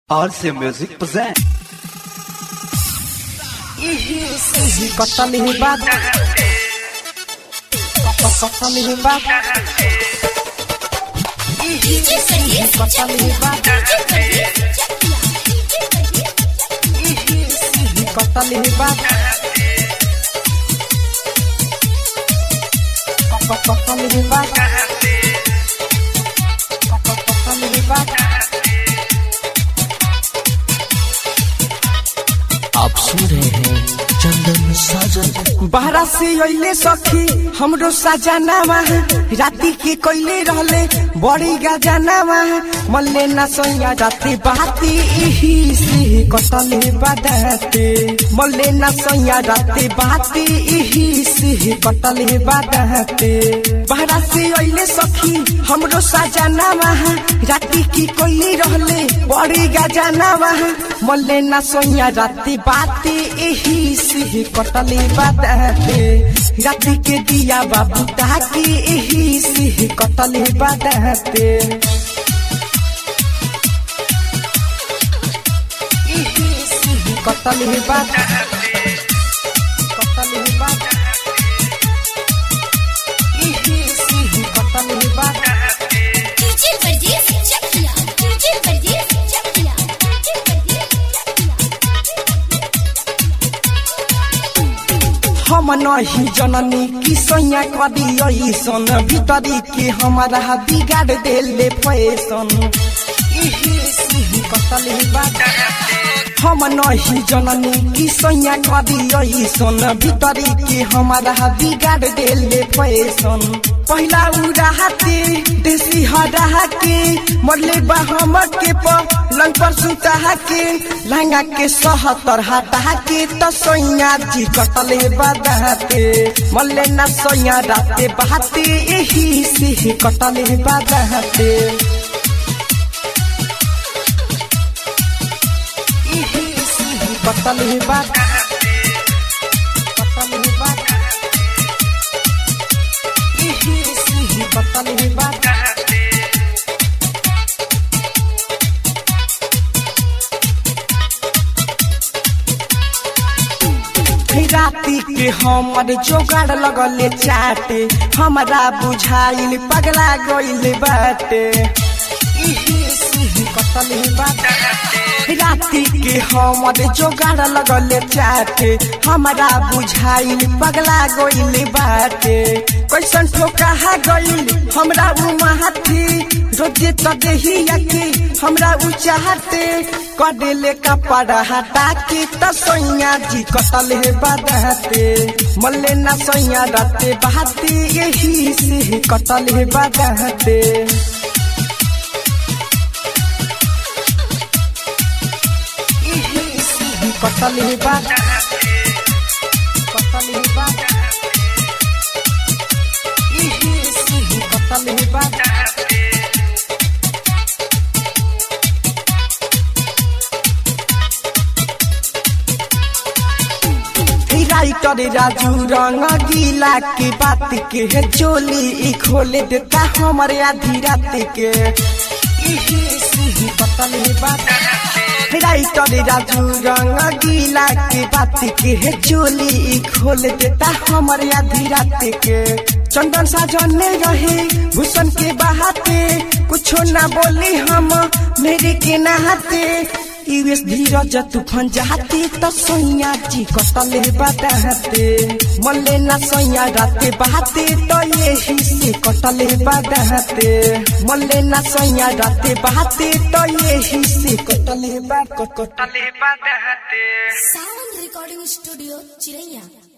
RC Music present. Kota lihibat Kota lihibat Kota lihibat Kota lihibat Kota lihibat Kota lihibat आप सुन रहे हैं चंदन साजन बहरा से अइले सखी हमरो सजनावा राती के कोइले रहले बड़ी गजनावा मल्ले न सोया राती बाती इही से कटले बदते मल्ले न सोया राती बाती इही से कटले बदते बहरा से अइले सखी हमरो सजनावा राती की कोइले रहले बड़ी गजनावा मल्ले न सोया राती बाती इही से कटले बदते राती के दिया बाबू ताकि इही से कटले बदते इही से कटले बदते कटले बदते इही से कटले बदते डीजे परदेस चकिया डीजे परदेस चकिया डीजे परदेस हम नहीं जननी कि सैया कदी ऐसन भीतरी के हमारा बिगाड़ देले फैसन इही सिही कतले बात हम नहीं जननी कि सैया कदी ऐसन भीतरी के हमारा बिगाड़ देले फैसन पहिला उड़ाते देसी हरा के मरले बा हम के पलंग पर सुता के लहंगा के सहतर हटा के त सैया जी कटले बदाते मल्ले न सैया राते बहाते यही से कटले बदाते यही से कटले बदाते कटले बदाते यही से कटले बदाते राती के हमर जोगाड़ लगले चाटे हमरा बुझाइल पगला गइल बाटे इही सिही कतले बाटे राती के हमर जोगाड़ लगले चाटे हमरा बुझाइल पगला गइल बाटे कैसन ठोका गइल हमरा उ माथी रोजे त देहिया के हमरा उ चाहते कडेले कपड़ा हटा के त सैया जी कटले बदहते मल्ले न सैया राते बहाते यही से कटले बदहते यही से कटले बदहते कटले बदहते यही से कटले बदहते राइटर राजू रंग गीला के बात के है चोली ई खोले देता हमारे आधी रात के इही सिही बतल है बात राइटर राजू रंग गीला के बात के है चोली ई खोल देता हमारे आधी रात के चंदन साजन में रहे भूषण के बहाते कुछो ना बोली हम मेरे के नहाते यूएस धीरज तूफान जाते त सैया जी कटले बदाते मल्ले न सैया राते बहाते त यही से कटले बदाते मल्ले न सैया राते बहाते त यही से कटले बा कटले बदाते सावन रिकॉर्डिंग स्टूडियो चिरैया